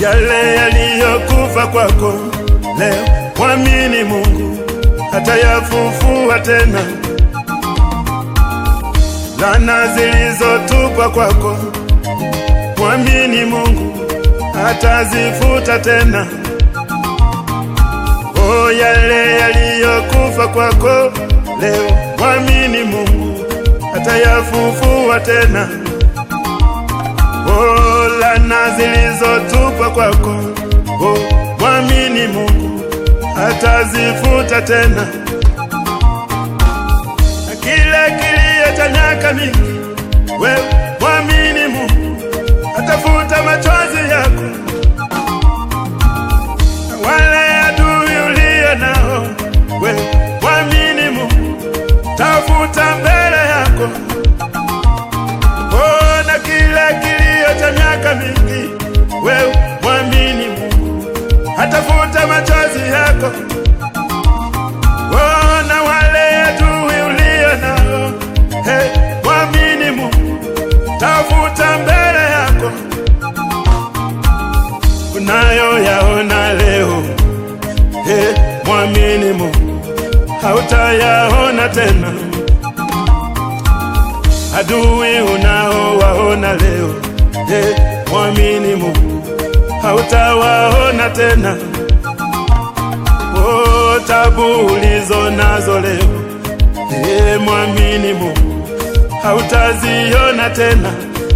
yale yaliyokufa kwako leo, mwamini Mungu atayafufua tena. Laana zilizotupwa kwako, mwamini Mungu atazifuta tena. O, yale yaliyokufa kwako leo, mwamini Mungu atayafufua tena. O, laana zilizotupwa kwako, o, mwamini Mungu atazifuta tena. Na kile kilio cha miaka mingi, wewe mwamini Mungu atafuta machozi yako. Na wale adui ulio nao, wewe mwamini Mungu tafuta mbele yako. Oh, na kile kilio cha miaka mingi, wewe mwamini Mungu atafuta machozi yako. Oh, na wale adui ulio nao, hey, mwamini Mungu tafuta mbele yako. Unayoyaona leo, hey, mwamini Mungu hautayaona tena. Adui unaowaona leo, hey, mwamini Mungu hautawaona tena. Oh, tabu ulizo nazo leo, hey, mwamini Mungu hautaziona tena.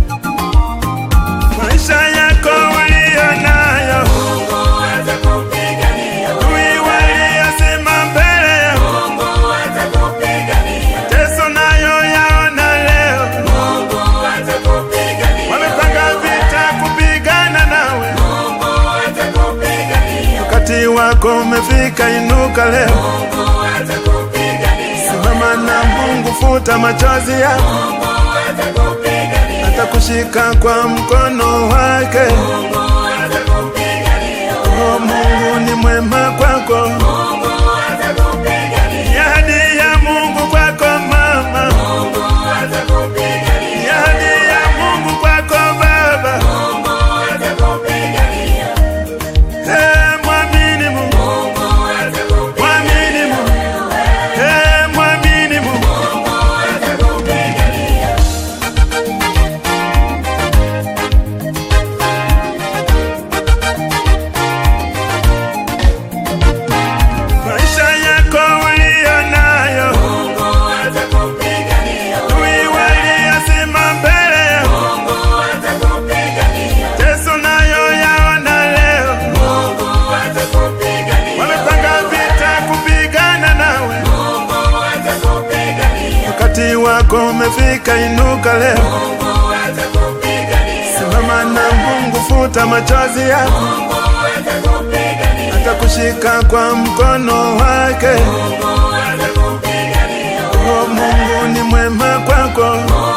Maisha yako uliyo nayo, Mungu atakupigania. adui waliyosema mbele yako, Mungu atakupigania. teso nayo yaona leo, Mungu atakupigania. wamepanga vita kupigana nawe. Mungu atakupigania. Wakati wako umefika, inuka leo, Mungu atakupigania. simama na Mungu, futa machozi yako, Mungu atakupigania. atakushika kwa mkono wake. Mungu atakupigania. Oh, Mungu ni mwema kwako, Mungu atakupigania. ni ahadi ya Mungu kwako mama, Mungu atakupigania. ni ahadi ya Mungu kwako baba. Mungu atakupigania. Eh, mwamini Mungu, Mungu atakupigania. mwamini Mungu, eh, mwamini Mungu. Mungu atakupigania. Maisha yako uliyo nayo, Mungu atakupigania. adui waliyosema mbele yako, Mungu atakupigania. teso nayo yaona leo, Mungu atakupigania. wamepanga vita kupigana nawe. Mungu atakupigania. Wakati wako umefika, inuka leo, Mungu atakupigania. simama na Mungu, futa machozi yako, Mungu atakupigania. atakushika kwa mkono wake. Mungu atakupigania. Oh, Mungu ni mwema kwako, Mungu